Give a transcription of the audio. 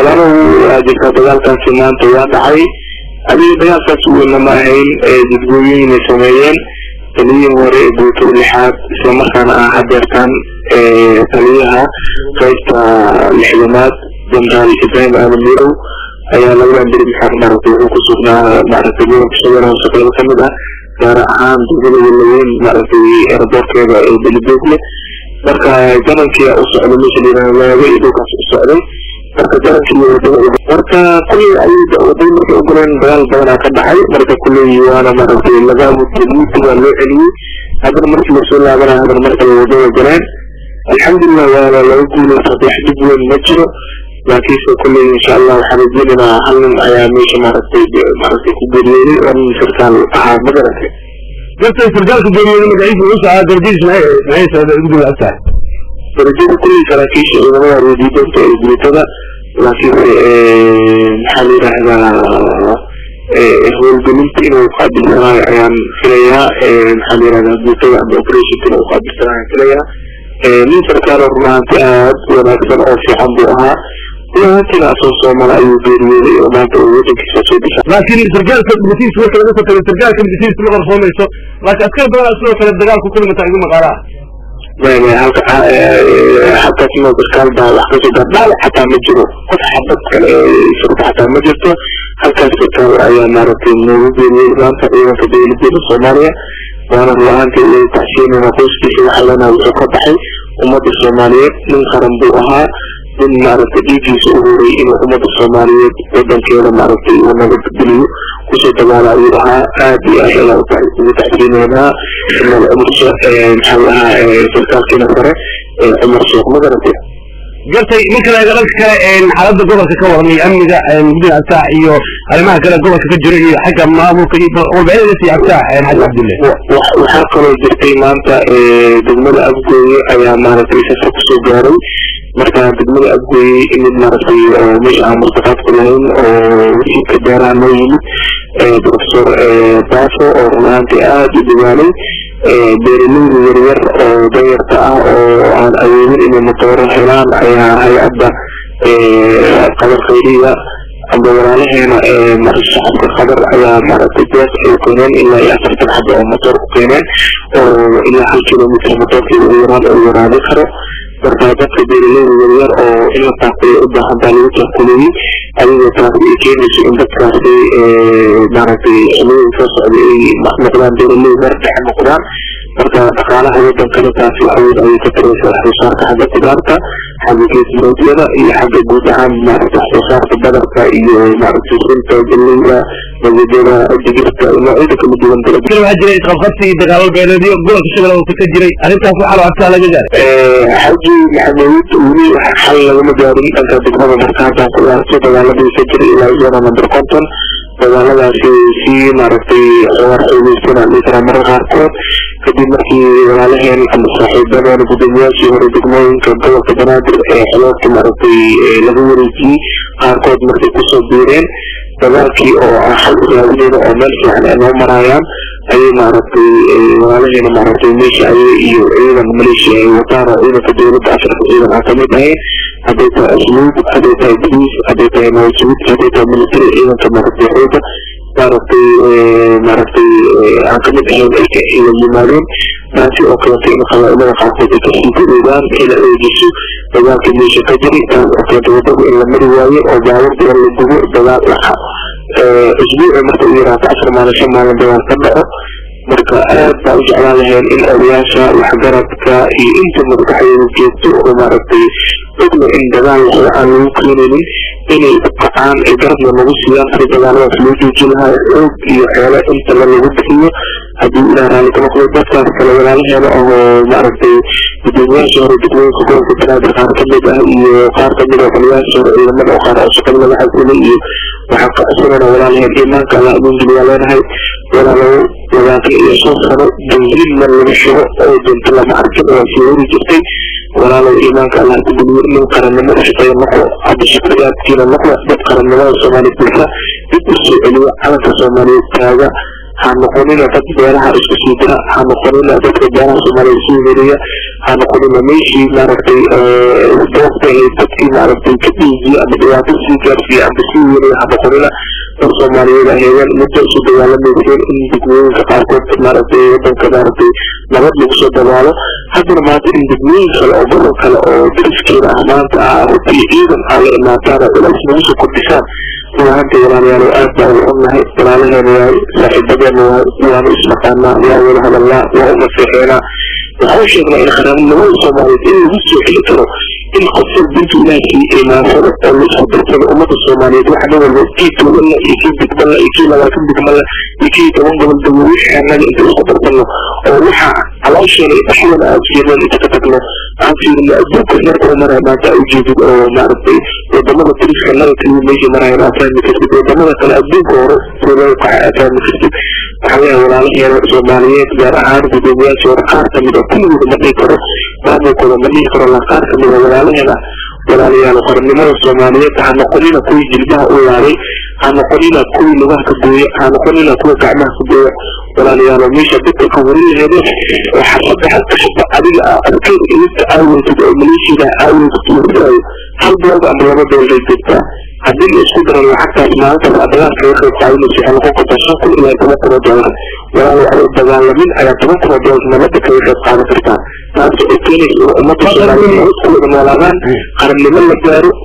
walaalow waa jirtaa dagaalkaasi maanta waa dhacay adiga dagaalkaas weyna ma ahayn dadwooyinay sameeyeen taliyihii hore ee guuto lixaad islamarkaana ah hadeertaan taliyaha qaybta lixdanaad jenaraal ibrahim aadan mirow ayaa labadan beri maxaa maaragtay wuxuu ku sugnaa maaragtay gobolka shabeelle hoose qaybo kamid ah gaar ahaan degmada walaweyn maaragtay eraboorkeeda ee belidogle marka janankii u socday meesha layidhaha waaga iyo dhulkaas u socday marka janankii wadada marka kulley ayada waday markay u galeen dagaal badanaa ka dhacay marka kulley waana maaragtay laga mudliyey waa loo celiyey haddana markii lasoo laabanaya haddana markale wadada galeen alxamdulilah waana laga guulaysa wax dhib weyn ma jiro laakiinse kulley insha allah waxaan rajeynaynaa hal nin ayaa meesha maaragtay maaragtay ku geeriyooday oo nin sarkaal ahaa ma garatay dadka sarkaalka geeriyooday magaciisa wuxuu socdaa darajadiis maxay maxay guddiga agtahay darajada kulley saraakiisha ciidamada reediidanta ee guutada laakiinse maxaa la yidhaahdaa howlgelinta inuu qaabilsanaayo ayaan filayaa maxaa la yidhahdaa guutada ama operationka inuu qaabilsanaayo filayaa nin sarkaalo run ahaanti aad wanaagsan oo fiican buu ahaa runahaantiina asoo soomala ayuu geeriyooday oo maanta uu wadankiisa soo difaac laakiin sarkaalka matiis marka laga soo tagay sarkaalka matiis ma qarsoomayso laakiin askar badan sidoo kale dagaalku ku dhimata igu maqaalaa maya halka halkaas inoo sarkaal baa wax kasoo gaar dhaawac xataa ma jiro qof xabad kale surta xataa ma jirto halkaas sarkaal ayaa maaragtay noogu geeriyey maanta ciidanka dowladeeda soomaaliya waana run ahaantii way tacsiinayna qoyskiisa waxaa leenaha wuxuu ka baxay ummadda soomaaliyeed nin qaran buu ahaa nin maaragtay dhiiggiisa u horay inuu ummadda soomaaliyeed wadankeeda maaragtay uu nabadgeliyo kusoo dagaala ayuu ahaa aad iyo aad ayaan ugu tacsiinaynaa inal cumar maxaa la ahaa sarkaalkiina sare cumar sheekh ma garatay gartay ninka laga dhanka kale xaaladda gobolka ka waran iyo amniga guddiga abtaax iyo arrimaha kale gobolka ka jiro iyo xagga maamulka iyo warbixinada sii abtaax xaji cabdulle waxaa kaloo jirtay maanta degmada abgooye ayaa maaragtay safar kusoo gaaray marka degmada abgooye imid maaragtay meesha aan murtaqaadku lahayn oo wasiirka beeraha noo yimid professor baafo oo run ahaantii aada u dagaalay beeraleyda yaryar oo danyarta ah oo aan awoodin inay matooro helaan ayaa hay-adda qadar khayriya amba walaalaheena shacabka qadar ayaa maaragtay deeq ay keeneen ilaa iyo afartan xaba oo matoor ku keeneen oo ilaa hal kilomitr matoorkeeda u yaraan oo waraadi karo marka dadka beeraleyda yaryar oo in la taakuleyo u baahan baa lagu taakuleeyey adigoo taasi ay keenayso in dadkaasi maaragtay xiliyada soo socda ay noqdaan beeraley mar dhexe noqdaan marka dhaqaalaha wadankana taasi awood ayay ka taraysa waxsoosaarka xagga kudaarta xagga geesmoodyada iyo xagga guud ahaan maaragta waxsoosaarka badarka iyo maaragtay sunta galleyda magajada digirta noocyada kala duwan kale waxaa jiray isqabqabsi iyo dagaalo beeleedyo gobolka shabeelle hoose ka jiray arrintaas waxaa loo abtaa laga gaaray xaji maxamuud weli xal lagama gaarin dhanka degmada marka haddaan ku laarto dagaaladii ka jiray ilaa zona number conton dagaaladaasi si maaragtay war xoogeysana dhihi karaa marar qaarkood kadib markii walaalaheen ama saaxiibadeena guddoomiyaashii hore degmooyinka gobolka banaadir ee xeloodka maaragtay laga wareejiyey qaarkood markay kusoo biireen dagaalkii oo ah xal u raadineyna oo meel fiican ay noo maraayaan ayay maaragtay walaalaheena maaragtay meesha ayay iyo ciidan maleeshiya ay wataan oo ciidanka dowladda afrika ciidan aan kamid ahayn hadday tahay asluub hadday tahay boliis hadday tahay nawasuud hadday tahay military ciidanka maaragtay xooga maaragtay maaragtay aan kamid ahayn ay la yimaadeen taasi oo keentay in qabaa'ilada qaarkood ay kasii gadoodaan ila eegiso dagaalka meesha ka jiri taas oo keentay wadada in la mari waayo oo baabuurta in la gubo dagaal dhaxa isbuuci marka u yaraata afar maalin shan maalin dagaal ka dhaco marka aad baa u jeclaan laheen in odayaasha waxgaradka iyo inta madaxdeeda joogto oo maaragtay ogna in dagaal waxba aan lagu keenaynin inay u kacaan ay garabna lagu siiyaan si dagaaladaas loo joojin lahaa xoog iyo xeelo intaba lagu bixiyo haddii ilaah raalli ka noqdo dadkaas kale walaalaheena oo maaragtay gudoomiyaasha hore degmooyinka gobolka banaadir qaar kamid ah iyo qaar kamid ah qoliyaasha hore ciidamada oo qaar oo shaqada laga xasilay iyo waxaan ka codsanayna walaalaheen iimaanka allah idin geliyaa leenahay walaalow labaatan iyo shan sano benziin mar lagu shubo oo dunta lama arkin oo sii wari jirtay walaalow iimaanka allah ku geliyo nin qarannimo u shaqeeya noqdo hadda shaqadaadkiina noqdo dad qarannimada soomaaliya bulsa dib u soo celiyo calanka soomaaliyeed taaga ha noqonina dad beeraha isku sii dira ha noqonina dadka beeraha soomaaliya isu heriya ha noqonina meeshii maaragtay doogtahay dadkii maaragtay ka dhiijiya ama dhibaato sii gaarsiiya ama sii weriya ha noqonina dad soomaaliyeed aheedeen muddo isu dagaalamayseen in degmooyinka qaarkood maaragtay wadanka maaragtay nabad lagu soo dabaalo haddana maanta in degmooyin kale oo gobol kale oo dariskeeda ah maanta ah runtii ciidan aa la imaataan culays nagu soo kordhisaan ruahanta walaalayaal aad baa u xunnahay walaalaheena waay saaxiibadeena waay waanu isnaqaanaa waa wada hadalnaa waa u naseexeenaa waxaan sheegnaa in qaranimada soomaaliyeed in lagu soo xili karo in qof walbintu ilaahkii imaasado oo la isku darsado ummadda soomaaliyeed waxa dhan walba kii tuuganla iyo kii degmanla iyo kii labaatan degmanla iyo kii toban gobol dawo wixii annaga inta isku darsano oo waxa caloosheena iyo dhaxdana aad fiirneen inta ka tagno aan fiirino adduunka heerka u maraya maanta aa ujeedid oo maaragtay wadamada dariska naga kaliya meesha maraya aad fahmi kartid wadamada kale adduunka hore soogaa kaxa aad fahmi kartid waxaa weeya walaalaheena soomaaliyeed gaar ahaan gudoomiyaasha hore qaar kamid oo kulligooda ma dhihi karo maamulkooda ma dhihi karo la qaar kamid oo walaalaheena walaalayaal qarannimada soomaaliyeed ha noqonina kuwii jilbaha u laaday ha noqonina kuwii lugaha ka gooya ha noqonina kuwa gacmaha ka gooya walaalayaal meesha dadka ka warin laheedeen oo xarfada halka shaba adiga adkeyn ilista aaweysad oo maleeshiyada aaweysad lafiraayo hal doolda ama laba doolday jirtaa haddii la isku daro lacagtaas maalintaas aad dagaal kaga qayb qaadanaysa waxay noqon kartaa shan kun ilaa toban kun oo doolar walaalo adoo dagaalamin ayaa toban kun oo doolar nabadda kaga qayb qaadan kartaa taas oo keenaysa in ummadda soomaaliyeed nabad ku wada noolaadaan qarannimo la gaaro